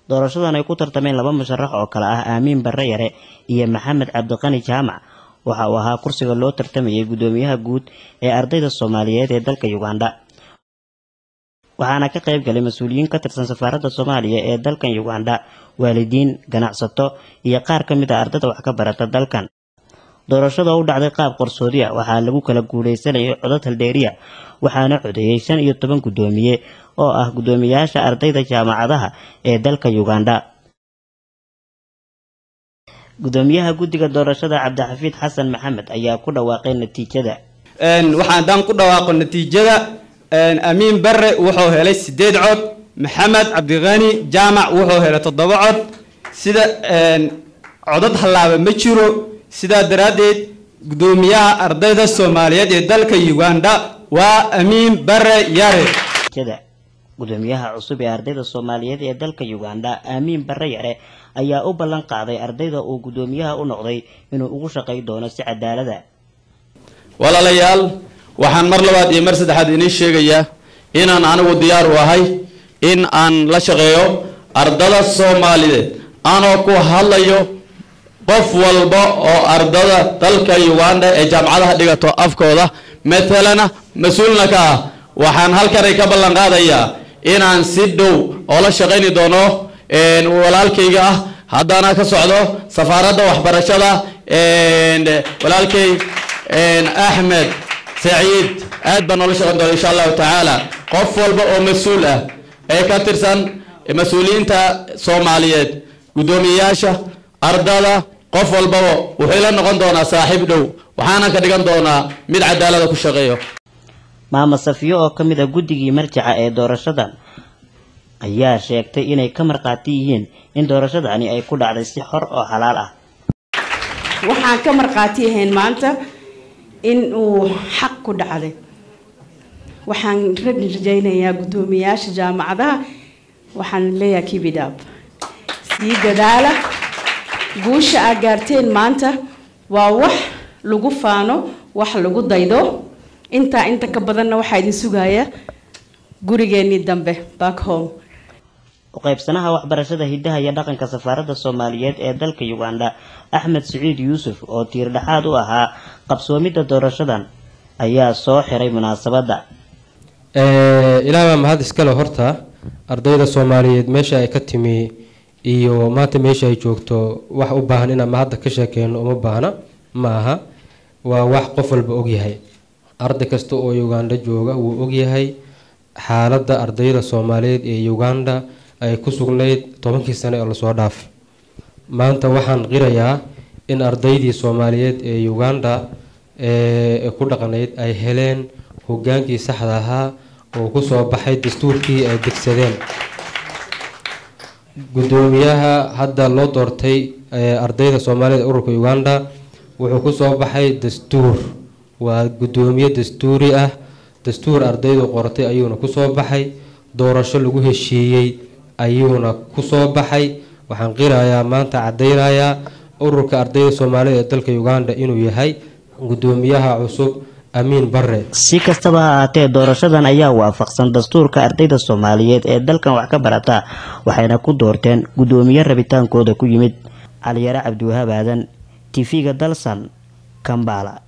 doorashadan ay ku tartameen laba musharax oo kale ah aamiin barre yare iyo maxamed cabdiqani jaamac waxa uu ahaa kursiga loo tartamayay guddoomiyaha guud ee ardayda soomaaliyeed ee dalka uganda waxaana ka qayb galay mas-uuliyiin ka tirsan safaaradda soomaaliya ee dalkan uganda waalidiin ganacsato iyo qaar ka mid a ardada wax ka barata dalkan doorashada u dhacday qaab qarsoodi a waxaa lagu kala guuleysanayay codad haldheeriya waxaana codeeyey shan iyo toban guddoomiye oo ah guddoomiyaasha ardayda jaamacadaha ee dalka uganda guddoomiyaha guddiga doorashada cabdixafiid xasan maxamed ayaa ku dhawaaqay natiijada waxaan haddaan ku dhawaaqo natiijada amiin barre wuxuu helay sideed cod maxamed cabdiqani jaamac wuxuu helay toddoba cod sida codad hallaaba ma jiro sidaa daraaddeed guddoomiyaha ardayda soomaaliyeed ee dalka uganda waa amiin bare yare gudoomiyaha cusub ee ardayda soomaaliyeed ee dalka uganda aamiin barre yare ayaa u ballan qaaday ardayda uu guddoomiyaha u noqday inuu ugu shaqay doono si cadaalada walaalayaal waxaan mar labaad iyo mar saddexaad idiin sheegayaa inaan anigu diyaar u ahay in aan la shaqeeyo ardada soomaaliyeed anoo ku hadlayo qof walba oo ardada dalka uganda ee jaamacadaha dhigato afkooda matalana mas-uulna ka ah waxaan halkanay ka ballan qaadayaa inaan si dhow oo la shaqayni doono walaalkayga ah haddana ka socdo safaaradda waxbarashada walaalkay axmed saciid aad baan noola shaqayn doona insha allahu tacaala qof walba oo mas-uul ah ee ka tirsan mas-uuliyiinta soomaaliyeed guddoomiyeyaasha ardada qof walbaba wuxuu la noqon doonaa saaxiib dhow waxaana ka dhigan doonaa mid cadaalada ku shaqeeyo maama safiyo oo ka mid a guddigii marjaca ee doorashadan ayaa sheegtay inay ka markhaati yihiin in doorashadani ay ku dhacday si xor oo xalaal ah waxaan ka markhaati ahayn maanta in uu xaq ku dhacday waxaan rajaynayaa guddoomiyaasha jaamacadaha waxaan leeyahay kibidab sii dadaala guusha aad gaarteen maanta waa wax lagu faano wax lagu daydo intaa inta ka badanna waxaa idin sugaya gurigeenii dambe back home uqaybsanaha waxbarashada hiddaha iyo dhaqanka safaaradda soomaaliyeed ee dalka uganda axmed siciid yuusuf oo tiir dhexaad u ahaa qabsoomidda doorashadan ayaa soo xiray munaasabadda ilaah baa mahad iskale horta ardayda soomaaliyeed meesha ay ka timi iyo maanta meesha ay joogto wax u baahan inaan mahadda ka sheekeyno uma baahna ma aha waa wax qof walba ogyahay arday kasta oo uganda jooga wuu ogyahay xaaladda ardayda soomaaliyeed ee uganda ay ku sugnayd tobankii sane oo lasoo dhaafay maanta waxaan qirayaa in ardaydii soomaaliyeed ee uganda ee ku dhaqnayd ay heleen hogaankii saxda ahaa oo kusoo baxay dastuurkii ay degsadeen guddoomiyaha hadda loo doortay ardayda soomaaliyeed ee ururka uganda wuxuu kusoo baxay dastuur waa guddoomiye dastuuri ah dastuur ardaydu qortay ayuuna kusoo baxay doorasho lagu heshiiyey ayuuna kusoo baxay waxaan qirayaa maanta cadeynayaa ururka ardayda soomaalida ee dalka uganda inuu yahay guddoomiyaha cusub amiin bare si kastaba ha ahaatee doorashadan ayaa waafaqsan dastuurka ardayda soomaaliyeed ee dalkan wax ka barata waxayna ku doorteen guddoomiye rabitaankooda ku yimid caliyare cabdiwahaab aadan tv-ga dalsan kambala